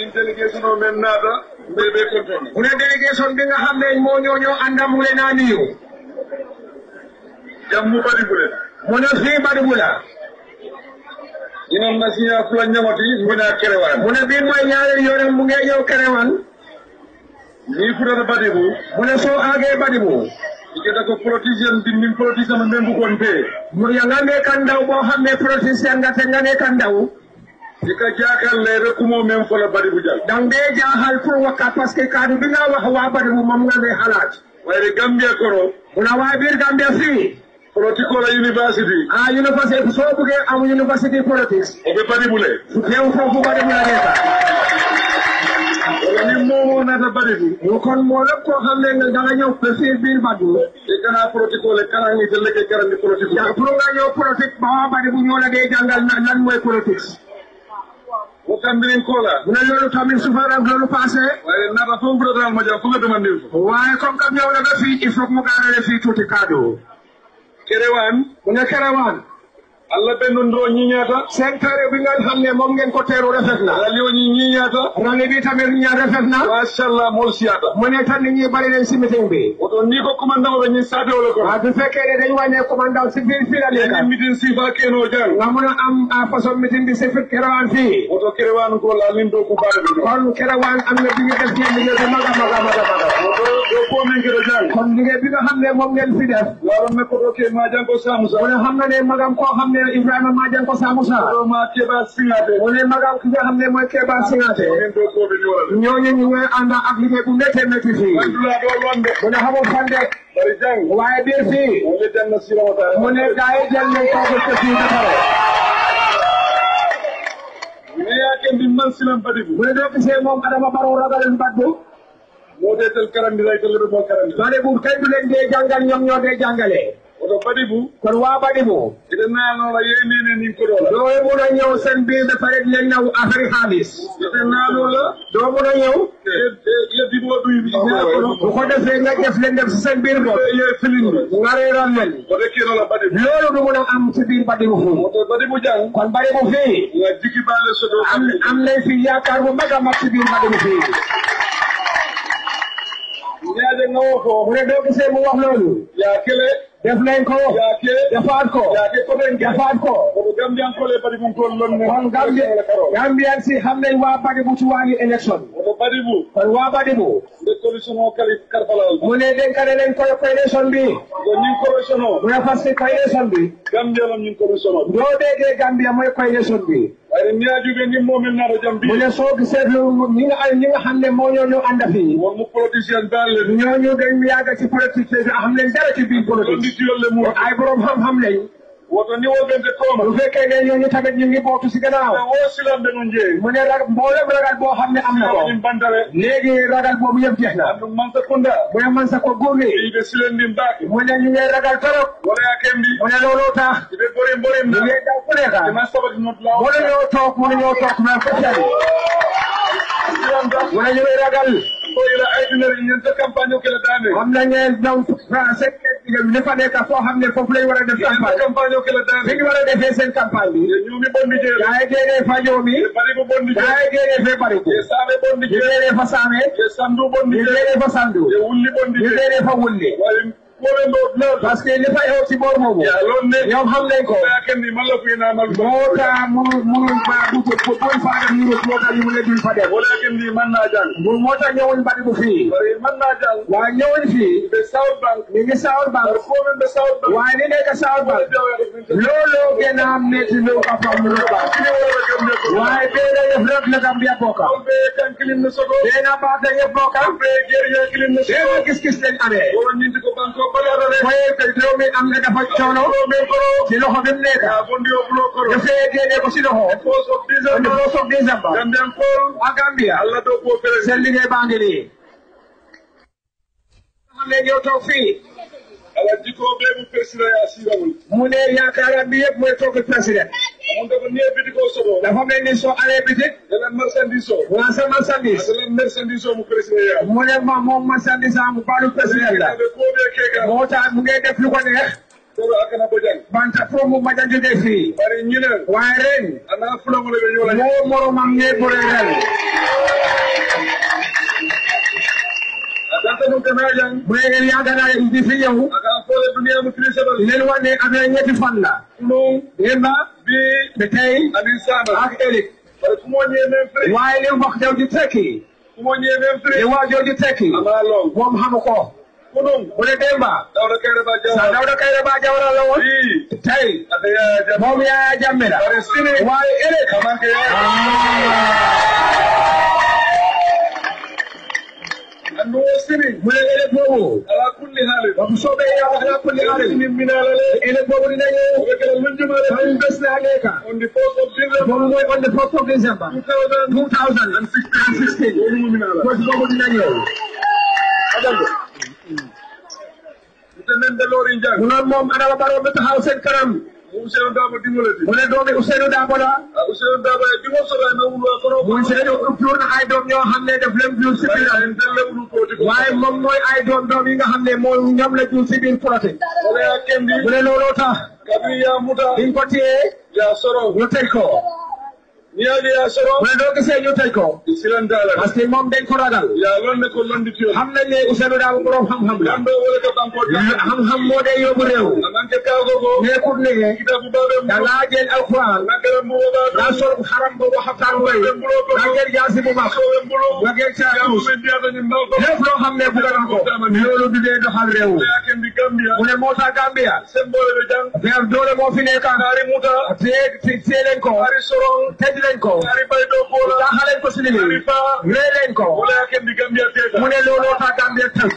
délégation o men naata mbe ɓe contone mu ne délégation bi nga xam ne moo ñoo ñoo ànda mu ngi leen a nuyu jammu ɓaɗi ɓuren mu ne fii Badibula inon nasiña fula ñamati mbina kerewan mu ne bii mooy ñaareel yoonam mu ngi ñëw Kerewan ni futata ɓaɗi bu mu ne soo àggee Badibu iketa ko politicien bindin politicien mo men bukon te mu ya nga nekk ndaw boo xam ne politicien nga te nga nekk ndaw ika jakalle rekumo men fola ɓaɗi bu jal dang dee jaaxal pour wakka parce que kaddu bi nga wax waa Badibu moom nga ne xalaat wayde gambia kono mu ne waa biir Gambia fii politicola university ah université soo buggee am university politics oɓe ɓaɗi ɓule su teew foofu Badibu la nekk wala ni momo nata ɓaɗi bu mu kon moo lépp koo xam ne nga da nga ñëw ba fii biir Badibu e kana politicole karani telleke karandi politique ja pour nga ñëw politique ba waa Badibu ñoo la dee jàngal na lan mooy politique o kambirin kola mu ne loolu tamit su fa ak loolu passé wayde nata fof fuɗatal mo jam foga demandin fo waaye comme que ñëw na ba fii il faut que mu gaarale fii tuuti kaddu kerewan mu ne Kerewan allah ɓennon ɗo ñiñata seen teere bi nga xam ne moom ngeen ko teeru rafet na rali o ñi ñiñata rangi bi tamit ñaar rafet na machallah mol siyata mu ne tan nit ñi bari nañ si meeting bi oto ni ko commandant ɓe ñin satewole kono waaw bu fekkee ne dañ wàññee commandant si biir fii la ñin nekk mitin sifa keno jang nga mun a am ah, façon meeting bi si fi Kerewan fii oto kerewan ko lalin do ko baɗe ɓe ɗo kon Kerewan am na bi ñu def ngeen liggéey bu mag a mag a mag a mag oto ɗo ko min keɗo jang kon liggéey bi nga xam ne moom ngeen fi def laron me koto ke ma jang ko samusa mu ne xam na ne magam koo xam ne Ibrahima Madiang ko Samusa oto ma keɓa singate mu ne magam ki nga xam ne mooy Keba Singate min do koɓe ñolade ñooñu ñu ngi ànd ak liggéey bu méttee métti fii andula ɗo londe mu ne xamul fan de bari jang waaye biir fii wole janna sirawata mu ne gaa yi jël nañ kooku te fii ba pare ne yake mbi man silan baɗi bu mu ne doo gisee moom Adama Barrow ragal mbaddu modetel karandiray telleɗo mo karandi bari bu kenn du leen dee jàngal ñoom ñoo dee jàngale oto baɗi bu kon waa badi bu ite nanola yeynene nin koɗola doo mun a ñëw seen biir ba pare di leen naw affaire xaalis ite nanola doo mun a ñëw yeddiɓo ɗuy kono bu ko defee nga def leen def si seen biir bopp ye filinde nga reeral leen oto kenola baɗi bu loolu du mun a am ci biir badi bu fii oto baɗi bu jang kon badi bu fii nga jigi baale soto am am nañ fi yaakaar bu mag a mag ci biir badi bu fii ñaaje ngawo fo mu ne doo gisee mu wax loolu ya kele def nañ ko yaake defaat ko yaake koɓen defaat ko oto gambiyankole baɗi bum kon lonne kon Gambie Gambian si xam nañ waa badi bu ci wàllu élection oto baɗi bu kon waa badi bu nde commission o kali karfalal mu ne dénkane nañ ko coalition bi ko ñin commission o mu ne parce que coalition bi gambia lon ñin commission o doo déggee Gambia mooy coalition bi wayde ñaajuɓe ni momin naɗo jam mu bi ne soo gisee lu ñi nga ñi nga xam ne moo ñoo ñu ànd fii won mo politicien dalle ñooñu dañ yàgg ci politique bi xam nañ dara ci biir ɗon politique nditiyolle mum ay borom xam-xam lañ woto ni woɓente kooma bu fekkee ne ñooñu tamit ñu ngi bootu si gannaaw o silamɓe no jeeyi mu ne rag mboolem ragal boo xam ne am na ko ɗin bantare léegi ragal boobu yëpp jeex na ɗum mansa konda mu ne man sa ko góorle yiɓe silen ndin mbaake mu ne ñu ngi ragal torop wala ya kembi mu ne looloo tax iɓe ɓori mborim ñu ngi daw ku nekk ema sabati not law mënuñoo toog mënuñoo toog mais ko tali silanta mu ne ñu ngi ragal ko ila aydunere ñanta campagne o kele dane am na ñeen donc français li fa nekk foo xam ne foofu lañ war a def ñanta campagne campagne o kele fi dane ñu war a defee seen campagne bi e ñumi bondi jeele gaa yi génnee fa ñoomi e bari ko bondi gaa jeele yi génnee fee bariku e saaɓe bondi ñu jeele génnee fa saame e sandu bondi ñu jeele génnee fa sandu e wulli bondi ñu jeele génnee fa wulli wayi koɓe ɗo lewta parce que li fa xew ci boor boobu ya lon ne ñoom xam nañ ko ya kendi malla fina mal moo tax munu munu ba bu bu buñ fa dem ñu moo tax ñu mu ne duñ fa dem wala kendi man na jang bu moo tax ñëwuñ bari bu fii bari man na jang waaye ñëwuñ fii ɓe south bank ñu ngi South Bank koɓe ɓe south bank waaye li nekk South Bank looloo gën a metti lu ko fam lu ba waaye bee da yëf rek la Gambia bokka ɓe kan kilim ne sogo bee na baata yëpp bokka ɓe guerrier kilim ne bee sogo na gis-gis lañ amee woro ñinti ko banko balorore mooy que réew mi am na dafa coono men koro ci loxo bi mu nekk ya bondi o bulo koro dafay génne ko ci loxo pos of on the december first of December gambian kol waa Gambia allah do ko seen président liggéey baa ngi nii xam ne ñoo toog fii ala jiko ɓe mu président ya sirawol mu ne yaakaaram bi yëpp mooy toog président on dafa nie biti ko sogo dafa mel ni soo amee bitik elen marchandise o nga sa marchandise elen marchandise o mu président ya mu ne ma moom marchandise am baalu président la ɓe ko ɓe keka moo tax mu ngi def lu ko neex soro akana bojang banta fo mu maja jóge fii bari ñine waaye ren ana fulangole ɓe ñola moo moromam ne bëre ren adanta ɗum kana jang bu dee ngeen yàgg naa di fi ñëw aka fole duniya mo trisaɓal leen wax ne affaire ñetti fan la ɗum ngeen ba bi te tey amin sama ak ëllëg bare kumo ñemen fri waaye li wax jaw di tekki kumo ñemen fri li wax jaw di tekki ama long moom xamu ko kunum bu dee Demba dawda kayre ba sa jawa Dawda Kairaba Jawara la woon bi tey aka yaya jam moom Yaya Jammeh la bare sini waaye ëllëg amanke yaya andu wo sini mu ne ëllëg boobu ala kulli haalin ba bu soobee yàlla ala kulli haalin min minalale ëllëg boobu dina ñëw oɓe kala lunjumare tan bés la nekka on the 4th of December boobu mooy on the fourth of December 2000 2016 woni muminala bés boobu dina ñëw adando ite men delori jang mu noon moom Adama Barrow bi taxaw seen kanam Ousseynou Dabo dimbalati mu ne doomi Ousseynou Dabo la a Ousseynou Dabo e dimo sola na wulwa kono muy Ousseynou jur na ay doom ñoo xam ne daf leen jur si biir en telle wulu koti ko waaye moom mooy ay doom doom yi nga xam ne mooy ñoom la jur si biir proté wala ya kendi mu ne looloo tax kabi ya muta biñ ko téyee ya soro ñu tëj ko ni yaji ya soro mu ne doo gisee ñu tëj ko silan dala parce que moom dañ ko ragal ya lonne ko londi tiyo xam nañ ne Ousseynou Dabo borom xam-xam la lambe wala ko banko xam-xam moo dee yóbbu réew ananke kago go nekkut ne kitabu babe da mu ngaa jël alquran nakara mu ba daa sol xaram boobu xaftaan bay daa jël jaasi bu mag nga jël sa ya tuus mu diata ni mbako lépp loo xam ne bugg na ko loolu du dee doxal réew ya kendi gambia mu ne moo tax Gambia sembole be jang vers doole moo fi nekk ari muta tee tee leen ko ari sorong tëj leen ko ari bay do bola jaaxaleen ko si ari liggéey fa ree leen ko wala ya kendi gambia teta mu ne looloo tax Gambia tëj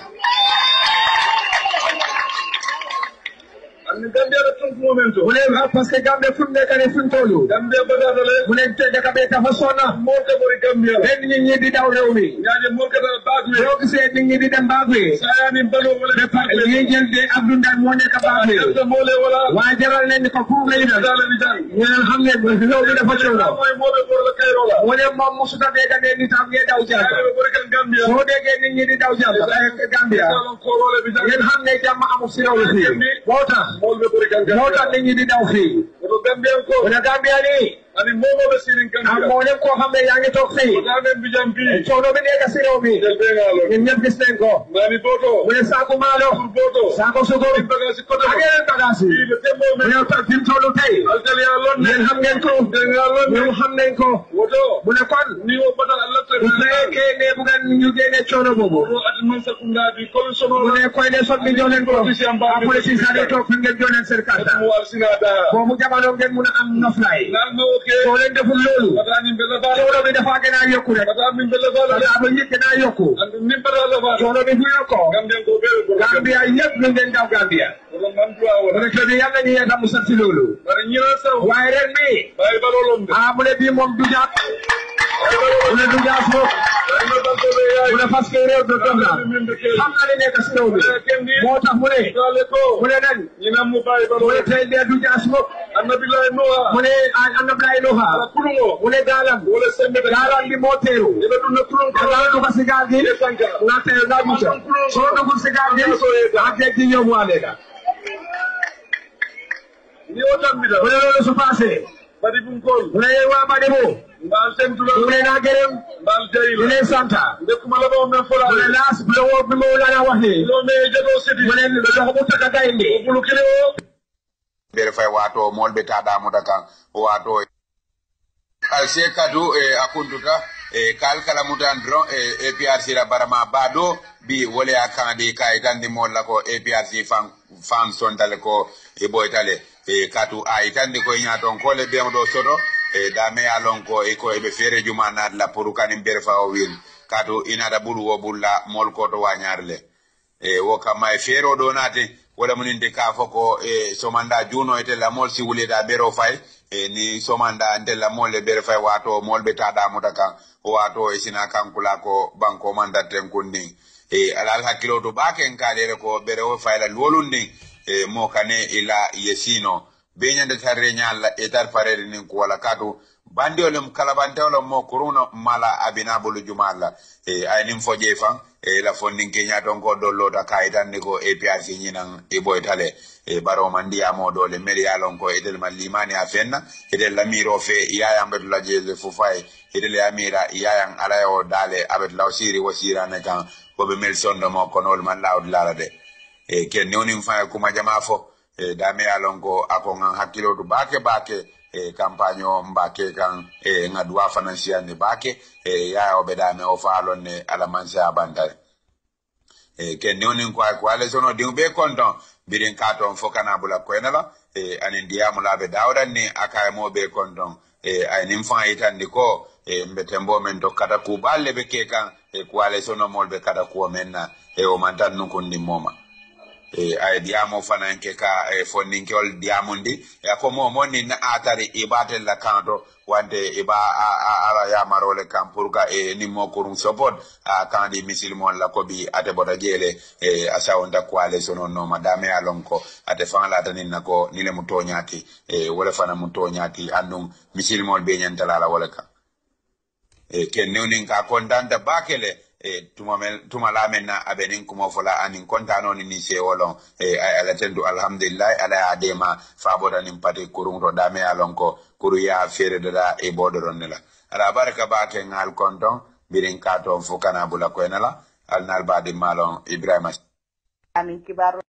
anni gambia da tun momento mu ne parce que Gambia fu mu nekk nii fu mu toll gambia bagadale mu ne te dëkk bi dafa sonna mo ke bori gambia la benn nit ñi di daw réew mi ñaaje mo ke dal baagwe boo gisee nit ñi di dem baagwe sayani balo wala de parle ñi jël de Abdou Ndane moo nekk baagwe yalla mole wala waaye jaral leen ni ko pour nga yëgal dala ni jang ñu ne xam ne réew mi dafa coow la moy mo be bor la kayro la mu ne moom mosuta dégg ne nit am ngeen daw jàpp ay bori kan gambia soo déggee nit ñi di daw jàpp Gambia salon ko wala bi jang ngeen xam ne jàmm amul si réew mi fii moo tax mo be bori kan moo tax gambia nit ñi di daw fii ko gambia ko mu ne Gambia nii ani mo mo be sirin am gambia moo leen koo xam ne yaa ngi toog fii da men bi jam bi coono bi nekk si réew mi del be ngalo ñun ñëpp gis nañ ko mani boto mu ne saako maalo boto saako sukkur bagasi ko ak yeneen bagage yi le tembo mu ne ta fi mu toll tey altal ya lon ngeen xam ngeen ko de ngalon ñoom xam nañ ko woto mu ne kon ni wo batal allah bu fekkee ne bu ngeen ñu génne coono boobu ko ati non sakunda di commissioner mu ne koy ne sot bi jox leen ko ah police saa di toog fi ngeen jox leen seen carte mo wal sina da boobu jamono ngeen mun a am noflaay nal ma oke soo leen deful loolu bata ni bela bala coono bi dafa gën a yokku rek bata min bela bala daa ba ñëpp gën a yokku and ni bata la bala coono bi bu yokkoo gambia ko be ko Gambia yëpp ñu ngeen daw Gambia ko man do mu wala ne kër yi yàlla ñu yàlla mu sant loolu bari ñina saw waaye ren mi bay balolom de ah mu ne bii moom du jaat mu ne du jaat moom bari no dal ko be yaay mu ne parce que réew de dox na min de ke xam na li nekk si réew mi kendi moo tax mu ne dale ko mu ne nen ñina mu bay mu ne balolom tey de du jaas moom annabi lay noa mu ne annablaay ala Nuha kulungo mu ne gaalam wala sembe da gaalam bi moo teeru ebe dunna kulun da ngaa dugg si gaal gi Ile sanka nga teeru nga mucc soo duggul si gaal gi ak géej gi ñëw mu àndee la ni o tambita mu ne loolu su passé badi bum kol mu ne yéen waa Badebo mbal tentula mu ne naa gërëm mbal di jeyla leen santa nde kuma la bawo men fola mu ne laas bi la woo bi ma laa wax ni lo me jeto sidi mu ne dox bu taka gaynde bulu kile o ɓere fay wato molɓe taɗamuta kan wato al se kadu e akuntuta e kal kala mutan dron e aprc ra barama baɗo bi wole a kanadi kayitandi molla ko aprc fan fan sondale ko e ɓoytale e katu a yitandi koye ñaton kole ɓen ɗo soto e dame ya lon ko e ko eɓe feere juma natla pour kanin ɓere fa o wil katu inata ɓuru wo ɓulla mol koto wañarle e wo kamma e feero ɗo naate wala muninte ka fo ko e somanda juuno e tella mol si wuleta ɓero fay e ni somanda ntella mol e ɓere fay wato mol ɓe taɗamuta kan wato e sina kankula ko banko man datten kun nin e alal hakkilo to ɓaken kaɗere ko ɓere o fayla luwolun nin e mo kane ila yesino be ñande tarre ñalla e tar farede nin ko wala katu bandiolum kalabantewolom mo kuruno mala abinabulu jumalla e aynin foje fan e la fondin kenya ton ko dollota kayitandi ko APRC ñinan e boytale e baro man ndiyamo dole mbeɗa yalon ko etel ma limani a fenna etel lamiro fe yayan ɓetula jelle fofay etel yamira yayan alayo dale aɓetulaw siri wo sirane kan koɓe mel sondo mo konol man lawd lala de e ken newnin fa kuma jama fo e dame yalon ko ako ngan hakkilotu bake bake e campagne o mbake kan e nga duwa fanan siyande bake e yaya o ɓeɗame o faalon ne alamanse a bantare e ken newnin ko ay ko ale sono diŋ ɓe konton birin katon fo kana bula koynala e anin diyamulaɓe dawɗan ni akaye mo ɓe konton e aynin fan yitandi ko e mbe tembo men tokkata kuɓalle ɓe ke kan e ko ale sonomol ɓe kada kuwo men na e o man tan nukundinmoma e ay diyamo fanan ke ka e fonninkewol diyamundi e ko mo monni na atari ibatel la kanto wante iba a a ala yamarole kan pour ka e nimmo kurum support a kandi misilmon la kobi ate bota jele e asawonta kwale sono no madame alon ko ate fan la tanin na ko nile mu toñati e wala fana mu toñati andum misilmol be nyantala la wala kan e ken newnin ka kontanta bakele e tuma mel tuma lamen na abenin kuma fola anin kontano ni ni se wolon e ay ala tendu alhamdulillah ala ya dema faboda nin pati kurun to dame alon ko kuru ya fere da e bodoron nela ala baraka ba ke ngal konton birin ka ton fukana bula ko nela al nal badi malon ibrahima amin kibaru